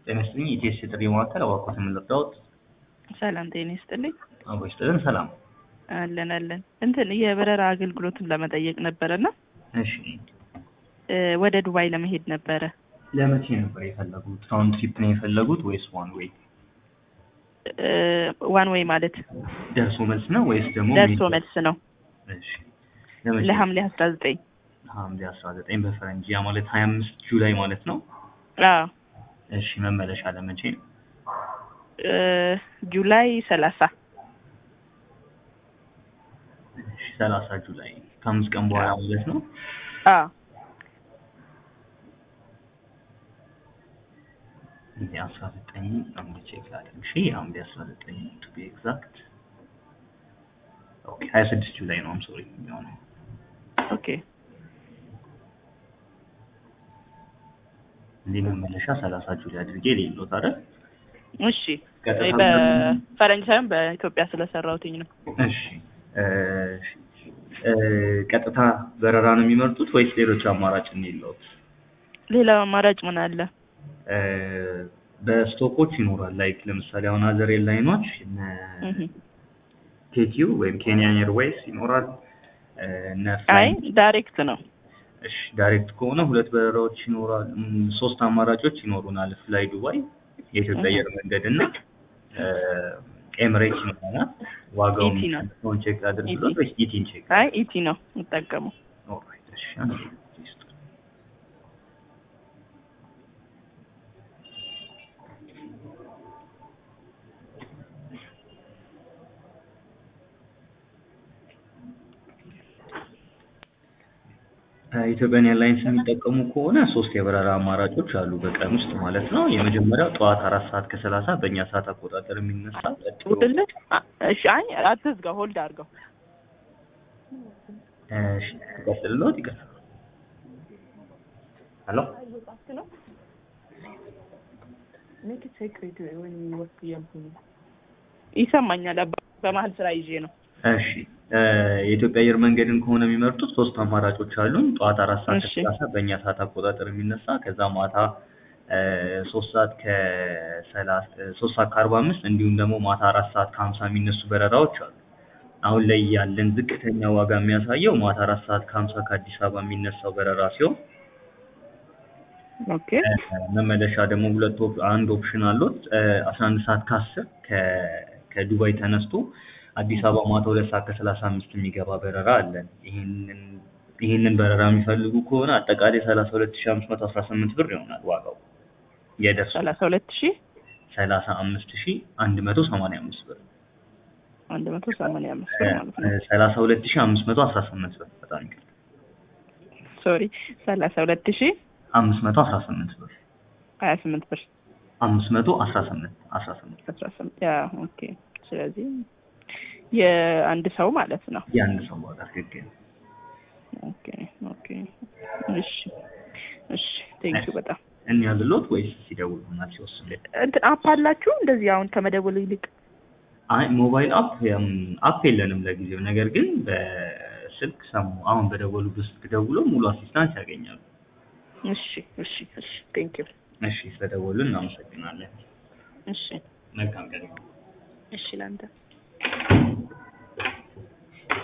ጤና ይስጥልኝ ኢቲኤስ የጥሪ ማዕከል እባክዎት የምንረዳዎት? ሰላም ጤና ይስጥልኝ። አቦ ይስጥልን ሰላም። አለን አለን። እንትን የበረራ አገልግሎትን ለመጠየቅ ነበረና እሺ እ ወደ ዱባይ ለመሄድ ነበረ። ለመቼ ነበር የፈለጉት? ራውንድ ትሪፕ ነው የፈለጉት ወይስ ዋን ዌይ? እ ዋን ዌይ ማለት ደርሶ መልስ ነው ወይስ ደግሞ ደርሶ ሜል? መልስ ነው እሺ ለመቼ? ለሐምሌ አስራ ዘጠኝ ሐምሌ አስራ ዘጠኝ በፈረንጅ ያ ማለት ሀያ አምስት ጁላይ ማለት ነው። አዎ እሺ መመለሻ ለመቼ ነው? እ ጁላይ ሰላሳ እሺ ሰላሳ ጁላይ ከአምስት ቀን በኋላ ማለት ነው። አዎ ሐምሌ አስራ ዘጠኝ አንድ ቼክ ላድርግ። እሺ ሐምሌ አስራ ዘጠኝ ቱ ቢ ኤግዛክት ኦኬ ሀያ ስድስት ጁላይ ነው። አም ሶሪ የሚሆነው ኦኬ እንዲህ መመለሻ ሰላሳ ጁላይ አድርጌ ሌሎት አይደል? እሺ ቀጥታ በፈረንጅ ሳይሆን በኢትዮጵያ ስለሰራሁትኝ ነው። እሺ እ እ ቀጥታ በረራ ነው የሚመርጡት ወይስ ሌሎች አማራጭ እንየለዎት? ሌላ አማራጭ ምን አለ? እ በስቶፖች ይኖራል። ላይክ ለምሳሌ አሁን አዘር ኤርላይኖች እነ እህ ኬቲዩ ወይም ኬንያን ኤርዌይስ ይኖራል። እ እነ አይ ፍላይ ዳይሬክት ነው። እሺ ዳይሬክት ከሆነ ሁለት በረራዎች ይኖራል። እም፣ ሶስት አማራጮች ይኖሩናል። ፍላይ ዱባይ፣ የኢትዮጵያ አየር መንገድ እና እ ኤምሬት ይኖረናል። ዋጋውን ኢቲ ነው። ሆን ቼክ አድርግሎት ኢቲ። ወይስ ኢቲን ቼክ? አይ ኢቲ ነው የምጠቀመው። ኦልራይት እሺ አንዴ ሊስት ኢትዮጵያን ኤርላይንስ የሚጠቀሙ ከሆነ ሶስት የበረራ አማራጮች አሉ በቀን ውስጥ ማለት ነው። የመጀመሪያው ጠዋት አራት ሰዓት ከሰላሳ በእኛ ሰዓት አቆጣጠር የሚነሳ ቀጥሎ ውድልህ እሺ አይ አትዝጋው፣ ሆልድ አድርገው። እሺ ትቀጥልሎት ይቀጥል። ሄሎ ይሰማኛል። አባ በመሀል ስራ ይዤ ነው። እሺ እ የኢትዮጵያ አየር መንገድን ከሆነ የሚመርጡት ሶስት አማራጮች አሉን። ጠዋት አራት ሰዓት እሺ። ከሰላሳ በእኛ ሰዓት አቆጣጠር የሚነሳ ከዛ ማታ እ ሶስት ሰዓት ከሰላሳ ሶስት ሰዓት ከአርባ አምስት እንዲሁም ደግሞ ማታ አራት ሰዓት ከሀምሳ የሚነሱ በረራዎች አሉ። አሁን ላይ ያለን ዝቅተኛ ዋጋ የሚያሳየው ማታ አራት ሰዓት ከሀምሳ ከአዲስ አበባ የሚነሳው በረራ ሲሆን ኦኬ እ መመለሻ ደግሞ ሁለት ኦፕ አንድ ኦፕሽን አሉት አስራ አንድ ሰዓት ከአስር ከ ከዱባይ ተነስቶ አዲስ አበባ ማታ ሁለት ሰዓት ከሰላሳ አምስት የሚገባ በረራ አለን። ይህንን ይህንን በረራ የሚፈልጉ ከሆነ አጠቃላይ ሰላሳ ሁለት ሺህ አምስት መቶ አስራ ስምንት ብር ይሆናል ዋጋው የደርሶ ሰላሳ ሁለት ሺህ ሰላሳ አምስት ሺህ አንድ መቶ ሰማንያ አምስት ብር አንድ መቶ ሰማንያ አምስት ብር ማለት ነው። ሰላሳ ሁለት ሺህ አምስት መቶ አስራ ስምንት ብር በጣም ይቅርታ ሶሪ ሰላሳ ሁለት ሺህ አምስት መቶ አስራ ስምንት ብር ሀያ ስምንት ብር አምስት መቶ አስራ ስምንት አስራ ስምንት አስራ ስምንት ያ ኦኬ። ስለዚህ የአንድ ሰው ማለት ነው። የአንድ ሰው ዋጋ ትክክል ኦኬ ኦኬ። እሺ እሺ ቴንኪው በጣም እንያዝሎት ወይስ ሲደውሉናል ሲወስኑ? እንትን አፕ አላችሁ እንደዚህ አሁን ከመደወል ይልቅ አይ ሞባይል አፕ ያም አፕ የለንም ለጊዜው። ነገር ግን በስልክ ሰሙ አሁን በደወሉበት ስልክ ደውሎ ሙሉ አሲስታንስ ያገኛሉ። እሺ እሺ እሺ ቴንኪው እሺ ስለደወሉ እናመሰግናለን። እሺ መልካም ቀን። እሺ ላንተ